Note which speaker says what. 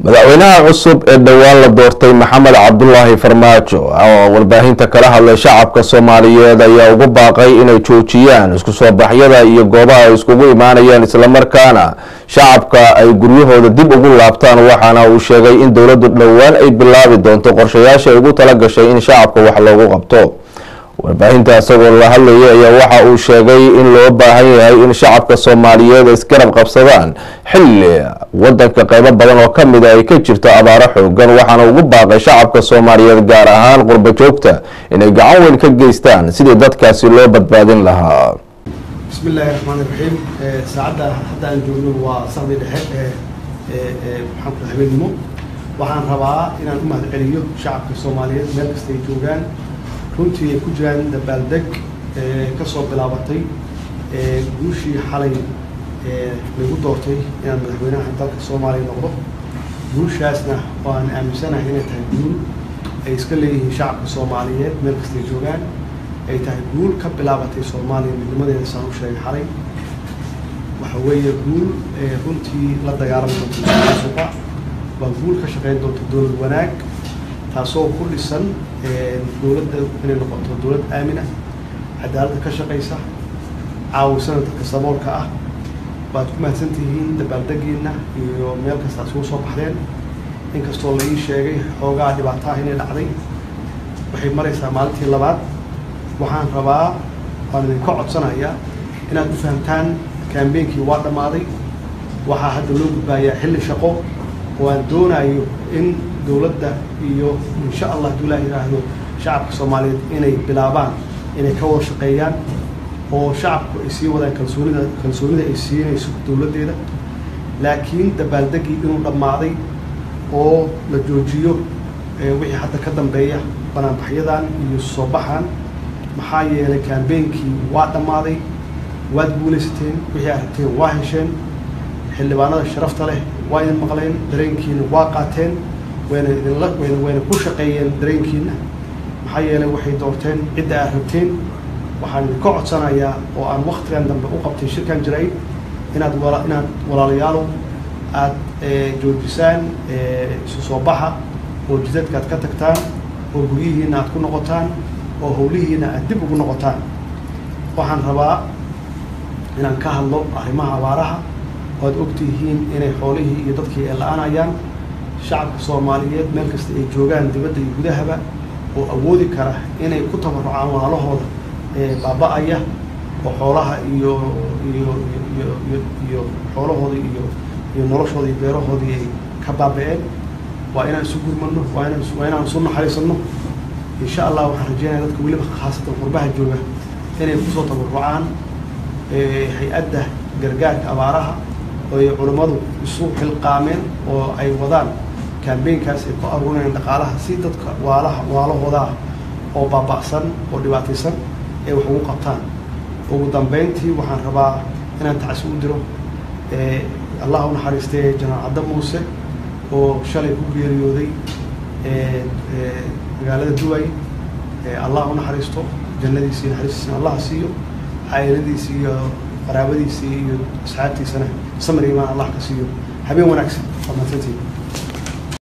Speaker 1: madaxweynaha cusub ee dhowaan la doortay maxamed cabdulaahi farmaajo oo warbaahinta kala hadlay shacabka soomaaliyeed ayaa ugu baaqay inay joojiyaan isku soo baxyada iyo goobaha ay iskugu imaanayaan islamarkaana shacabka ay guryahooda dib ugu laabtaan waxaana uu sheegay in dowladdu dhowaan ay bilaabi doonto qorshayaasha ay ugu tala gashay in shacabka wax loogu qabto warbaahinta isagoo la hadlayay ayaa waxa uu sheegay in loo baahan yahay in shacabka soomaaliyeed ay isgarab qabsadaan xilli wadanka qeybo badan oo ka mida ay ka jirto abaaro xoogan waxaana ugu baaqay shacabka soomaaliyeed gaar ahaan qurbo joogta inay gacan weyn ka geystaan sidii dadkaasi loo badbaadin lahaa
Speaker 2: bismi illaahi raxmaani raxiim saacadda hadda aan joogno waa saqdi dhexe ee maxaan ku habeenimo waxaan rabaa inaan u mahad celiyo shacabka soomaaliyeed meel kasta ay joogaan runtii ay ku jiraan dabaaldeg ka soo bilaabatay guushii xalay lagu doortay inaan madaxweynaha dalka soomaaliya noqdo guushaasna waan aaminsanahay inay tahay guul ay iska leeyihiin shacabka soomaaliyeed meel kasta ay joogaan ay tahay guul ka bilaabatay soomaaliya midnimadeeda saan u sheegay xalay waxa weeye guul runtii la dagaalami doonta suqa waa guul ka shaqeyn doonta dowlad wanaag taasoo ku dhisan dowladda inay noqoto dowlad aamina cadaaladda ka shaqaysa caawisana dadka saboolka ah waad ku mahadsan tihiin dabaaldegiina iyo meel kasta isugu soo baxdeen inkastoo la ii sheegay xoogaa dhibaataha inay dhacday waxay maraysaa maalintii labaad waxaan rabaa waan idinka codsanayaa inaad u fahamtaan kambeynkii waa dhammaaday waxaa hadda loo gudbaayaa xilli shaqo oo aan doonayo in dowladda iyo insha allah hadduu ilaah yidhaahdo shacabka soomaaliyeed inay bilaabaan inay ka wada shaqeeyaan oo shacabku ay sii wadaan kalsoonida kalsoonida ay siinayso dowladdeeda laakiin dabaaldeggii inuu dhammaaday oo la joojiyo wixii hadda ka dambeeya banaanbaxyadan iyo soo baxan maxaa yeelay kambeynkii waa dhammaaday waad guulaysateen wixii aad rabteen waa hesheen xildhibaanada sharafta leh waa idin maqleen dareenkiina waa qaateen wayna idinla wayna wayna ku shaqeeyeen dareenkiina maxaa yeelay waxay doorteen cidda aad rabteen waxaan idinka codsanayaa oo aan waktigan dambe u qabtay shirkan jiray inaad wala inaad walaalayaalow aad joojisaan isu soo baxa oo jidadka aad ka tagtaan oo guryihiina aad ku noqotaan oo howlihiina aad dib ugu noqotaan waxaan rabaa inaan ka hadlo arrimaha abaaraha oo aad ogtihiin inay xoolihii iyo dadkii ay la-aanayaan shacabka soomaaliyeed meel kasta ay joogaan dibadda iyo gudahaba oo awoodi kara inay ku tabarucaan walaalahooda baaba-aya oo xoolaha iyo iyo iyo iyo iyo xoolahooda iyo iyo noloshooda iyo beerahoodii ay ka baaba-een waa inaan isu gurmano waa inaan waa inaan isu naxariisano insha allah waxaan rajeynaya dadka weliba khaasatan qurbaha jooga inay kusoo tabarucaan hay-adda gargaarka abaaraha oo ay culammadu isu xilqaameen oo ay wadaan kambeynkaas ay ku aruurinayaan dhaqaalaha si dadka waalaha waalahooda ah oo baaba'san oo dhibaataysan ay wax ugu qabtaan ugu dambeyntii waxaan rabaa inaan tacsi u diro allah u naxariistay janaal cadda muuse oo shalay ku geeriyooday magaalada duway allah u naxariisto jannadiisi naxariistiisana allah siiyo caa'iladiisi iyo qaraabadiisii iyo asxaabtiisana samir imaan allah ka siiyo habeen wanaagsan waa mahadsantiin